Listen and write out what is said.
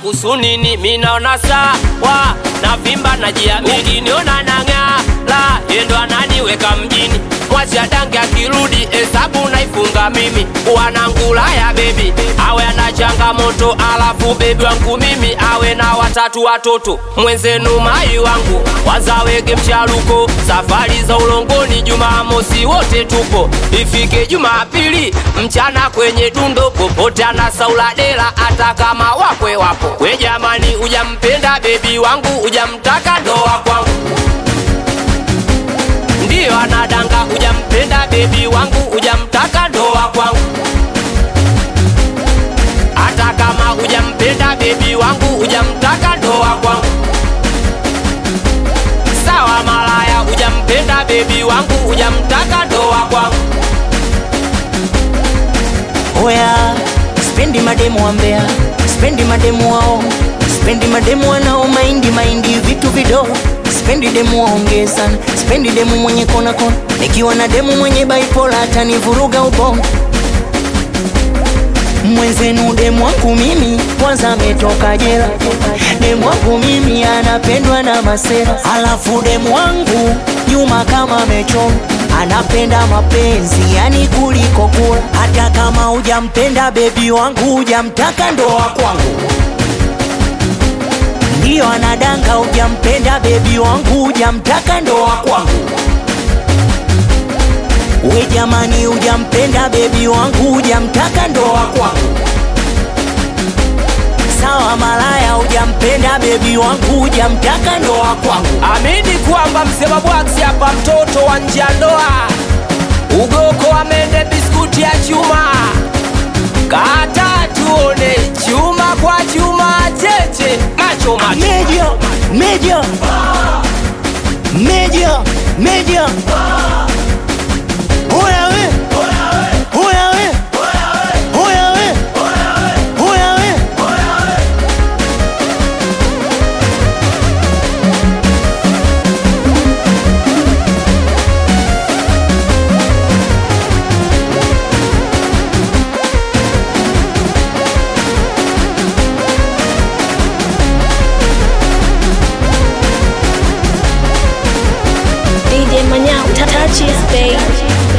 kusunini minaona sawa na vimba na jiamini niona nang'aa la yendo ananiweka mjini mwacha dange akirudi hesabu naifunga mimi wanangulaya bebi awe ana changamoto alafu bebi wangu mimi awe na watatu watoto mwenzenu mai wangu wazawege mchaluko safari za ulongoni jumamosi wote tupo ifike jumapili mchana kwenye dundo popote ana sauladela hata kama wakwe wapo we jamani ujampenda bebi wangu ujamtaka ndoa kwangu ndiyo anadanga ujampenda bebi wangu ujamtaka ndoa kwangu hata kama ujampenda bebi wangu ujamtaka ndoa kwangu sawa malaya ujampenda bebi wangu ujamtaka ndoa kwangu Oya, spendi mademu wa Mbeya, spendi mademu wao, spendi mademu wanao maindi maindi vitu vidogo, spendi demu waongee sana, spendi demu mwenye kona kona, nikiwa na demu mwenye baipola atanivuruga ubongo. Mwenzenu demu wangu mimi kwanza ametoka jela, demu wangu mimi anapendwa na masera, alafu demu wangu nyuma kama amechoma anapenda mapenzi yani kuliko kula. Hata kama hujampenda bebi wangu, hujamtaka ndoa kwangu, ndiyo anadanga. Hujampenda bebi wangu, hujamtaka ndoa kwangu. We jamani, hujampenda bebi wangu, hujamtaka ndoa kwangu. Sawa malaya, hujampenda bebi wangu, hujamtaka ndoa kwangu. amini kwamba msema bwaksi hapa mtoto wa nje ya ndoa ugoko amende biskuti ya chuma kata tuone chuma kwa chuma cheche macho macho Media, media, media, media. Oya we, oya we, oya we, oya we. DJ Manyao, touch his babe.